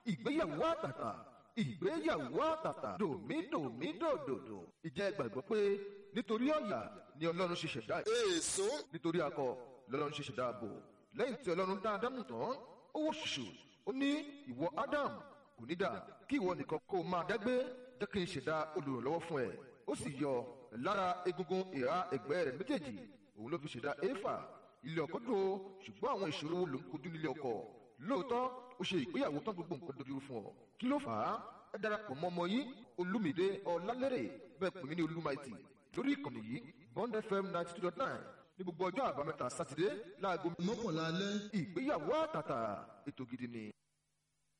ìgbéyàwó àtàtà ìgbéyàwó àtàtà dòmídòmídòdòdò ìjẹ́ gbàgbọ́ pé nítorí ọ̀yà ni ọlọ́run ṣe ṣẹ̀dá èso nítorí akọ lọ́lọ́run ṣe ṣẹ̀dá ààbò lẹ́yìn tí ọlọ́run dá ádámù tán ó wò ṣùṣù ó ní ìwọ ádám kò ní dà kí ìwọ nìkan kó máa dágbé jẹ́ kí n ṣẹ̀dá olùrànlọ́wọ́ fún ẹ ó sì yọ lára egungun ìhà ẹ̀gbẹ́ rẹ̀ méjèèjì òun ló fi ṣẹ̀dá éfà ilé ọkọ dúró ṣùgbọ́n àwọn ìṣòro wo ló ń kojú nílé ọkọ lóòótọ́ ó ṣe ìgbéyàwó tán gbogbo nǹkan dojú fún ọ kí ló fà á ẹ darapọ̀ mọ́ ọmọ yín olúmídé ọlálẹ́rẹ̀ bẹ́ẹ̀ pè mí ní olúmaìtì lórí ìkànnì yìí bond fm ninety two dot nine ní gbogbo ọjọ́ àbámẹ́ta sátidé láago mọ́kànlá alẹ́ ìgbéyàwó àtàtà ètò gidi ni.